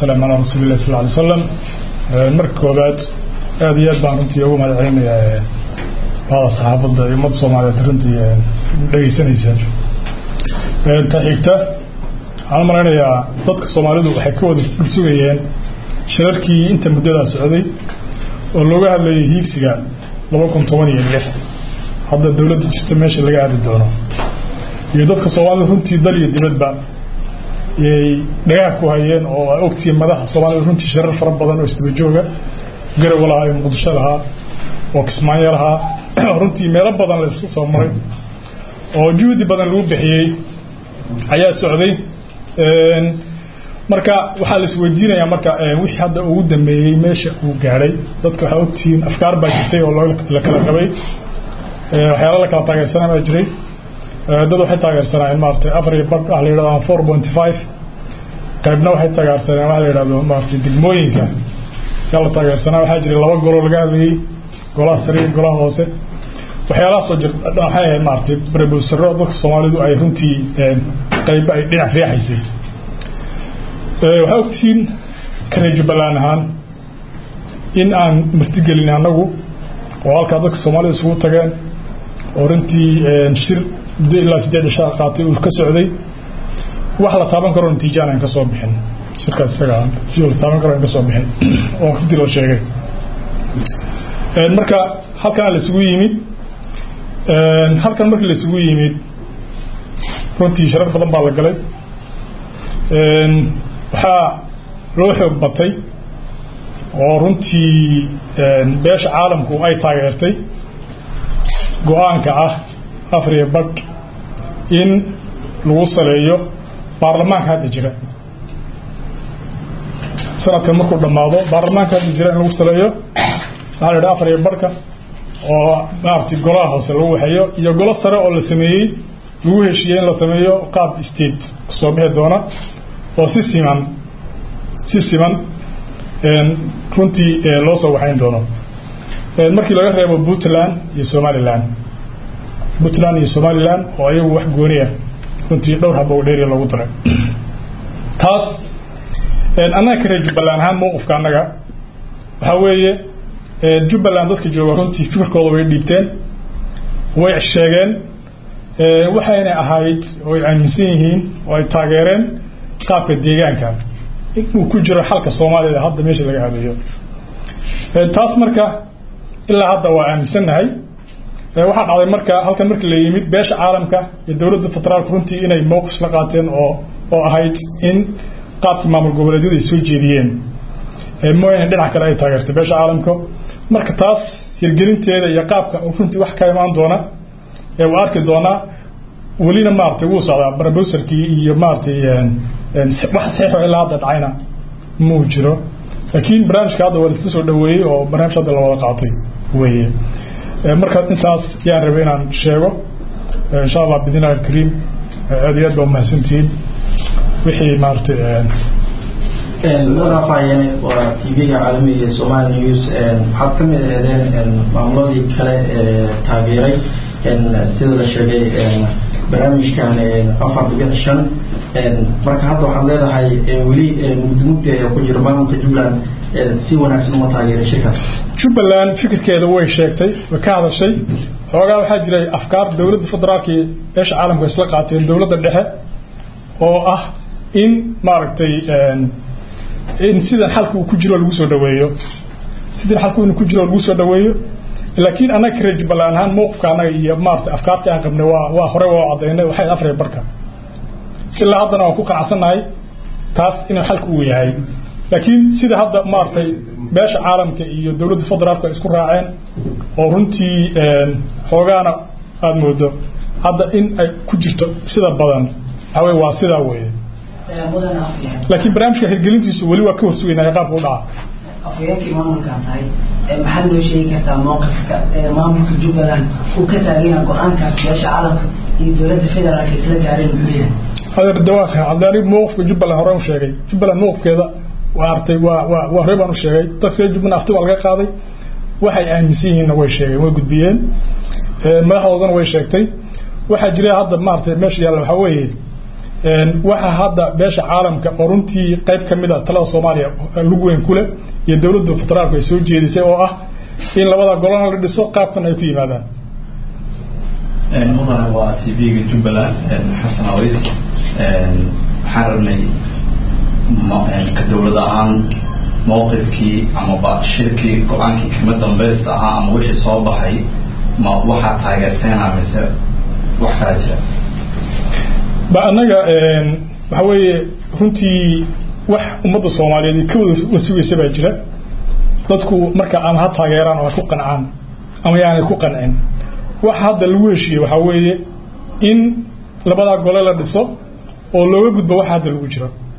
wasalaamu calaa rasuuli illahi sal alay slam marka koobaad aad iyo aad baan runtii ugu mahad celinayaa bahda saxaafadda iyo ummadda soomaaliyeed runtii dhegaysanaysa ta xigta waxaan u malaynayaa dadka soomaalidu waxay ka wada sugayeen shirarkii inta muddadaa socday oo looga hadlayay hiigsiga laba kun toban iyo lix hadda dowladda jirta meesha laga aadi doono iyo dadka soomaalida runtii dal iyo dibadba yay dhagaha ku hayeen oo ay ogtihiin madaxa soomaalida runtii shirar fara badan oo isdaba jooga garowa lahaa iyo muqdisho lahaa oo kismaayo lahaa runtii meelo badan la soo maray oo juhdi badan lagu bixiyey ayaa socday marka waxaa la isweydiinayaa marka wixii hadda ugu dambeeyey meesha uu gaadhay dadka waxaa ogtihiin afkaar baa jirtay oo la kala qabay waxyaala la kala taageersanaa baa jiray dad waxay taageersanayeen maaratay afar iyo bar waxa la yidhahdo four point five qaybna waxay taageersaneen waxa la yidhahdo maaratay degmooyinka yaa la taageersanaa waxaa jiray laba goloo laga hadlayey golaha sare iyo golaha hoose waxyaalahaasoo jir waxay ahayd maaratay brebusaro dadka soomaalidu ay runtii qayba ay dhinac riixaysay waxaa ogtihiin kanay jubbaland ahaan in aan martigelin annagu oo halkaa dadka soomaalida isugu tageen oo runtii shir muddo ilaa siddeed cishaa qaatay uu ka socday wax la taaban karo natiijaan aan ka soo bixin shirkaas isaga la taaban karo aan ka soo bixin oo runtii loo sheegay marka halkana la isugu yimid halkan markii la isugu yimid runtii sharar badan baa la galay waxaa loo xoog batay oo runtii beesha caalamku ay taageertay go-aanka ah afriya badh in lagu saleeyo baarlamaanka hadda jira sanadkan markuu dhammaado baarlamaanka hadda jira in lagu saleeyo waxaa la yidhaha afriya badhka oo maaragtay golaha hoose lagu waxeeyo iyo golo sare oo la sameeyey lagu heshiiyey in la sameeyo qaab state kusoo bixi doona oo si siman si siman runtii loo soo waxayn doono markii laga reebo puntland iyo somalilan puntland iyo somalilan oo ayagu wax gooniya runtii dhowr haba u dheeriya loogu daray taas annaga ka reer jubbaland ahaan mawqifka annaga waxaa weeye jubbaland dadka jooga runtii fikirkooda way dhiibteen way sheegeen waxayna ahayd oo ay aaminsan yihiin oo ay taageereen qaabka deegaanka inuu ku jiro xalka soomaalida hadda meesha laga hadayo taas marka ilaa hadda waa aaminsannahay waxaa dhacday marka halkan markii la yimid beesha caalamka iyo dowladda federaalka runtii inay mowqif la qaateen oo oo ahayd in qaabkii maamul goboleedyadu ay soo jeediyeen mooyane dhinac kale ay taageertay beesha caalamka marka taas hirgelinteeda iyo qaabka runtii wax ka imaan doona ee uu arki doonaa welina maaragtay wuu socdaa brobowserkii iyo maaragtay wax saxiixo ilaa hadda dhacayna muu jiro laakiin barnaamijka hadda waa laisla soo dhaweeyey oo barnaamij hadda la wada qaatay weeye marka intaas yaan rabay inaan sheego insha allah bidnillahi alkariim aad iyo aad baa umahadsantihiin wixii maaragtay waraafayeen waa tv-ga caalamiga ee somali news waxaad ka mid aheedeen maamuladii kale ee taageeray sida la sheegay barnaamijkan afar dhibic shan marka hadda waxaad leedahay weli mugdimugdi ayaa ku jira maamulka jubbaland si wanaagsan uma taageeray shirkaas jubbaland fikirkeeda way sheegtay way ka hadashay xoogaa waxaa jiray afkaar dowladda federaalka iyo beesha caalamka isla qaateen dowladda dhexe oo ah in maaragtay in sidan xalka uu ku jiro lagu soo dhaweeyo sidan xalku inuu ku jiro lagu soo dhaweeyo laakiin annaga ka reer jubbaland ahaan mowqifka annaga iyo maaragtay afkaartii aan qabnay waa waa hore waa cadaynay waxay afray barka ilaa haddana waan ku qanacsannahay taas inuu xalka uu yahay laakiin sida hadda maaragtay beesha caalamka iyo dowladda federaalku ay isku raaceen oo runtii xoogaana aada moodo hadda in ay ku jirto sida badan waxaa weye waa sidaa weeye laakiin barnaamijka hirgelintiisu weli waa ka horsugaynaya qaabka u dhaca afhayeenkii maamulkaan tahay maxaad noo sheegi kartaa mowqifka maamulka jubbaland uu ka taaganya go-aankaas beesha caalamka iyo dowladda federaalka isla gaareen muxuu yahay adeer dawaaka haddaani mowqifka jubbaland hore u sheegay jubbaland mowqifkeeda waa artay waa waa waa hore baan u sheegay dadka reer jubbaland afti waa laga qaaday waxay aaminsan yihiinna way sheegeen way gudbiyeen madaxdoodana way sheegtay waxaa jira hadda maaragtay meesha yaalla waxaa weeye waxa hadda beesha caalamka oo runtii qayb ka mid a talada soomaaliya lug weyn ku leh iyo dowladda federaalku ay soo jeedisay oo ah in labada golana la dhiso qaabkan ay ku yimaadaan mudane waa t v-ga jubbaland xasan aways waxaan rabnay ka dowlad ahaan mawqifkii amaba shirkii go-aankii kama dambaysta ahaa ama wixii soo baxay ma waxaa taageerteena mise wax kala jira ba annaga waxa weeye runtii wax ummadda soomaaliyeed ka wada sugaysa baa jira dadku marka ama ha taageeraan oo ha ku qancaan ama yaanay ku qancin waxa hadda lagu heshiiyey waxaa weeye in labadaa gole la dhiso oo looga gudbo waxa hadda lagu jiro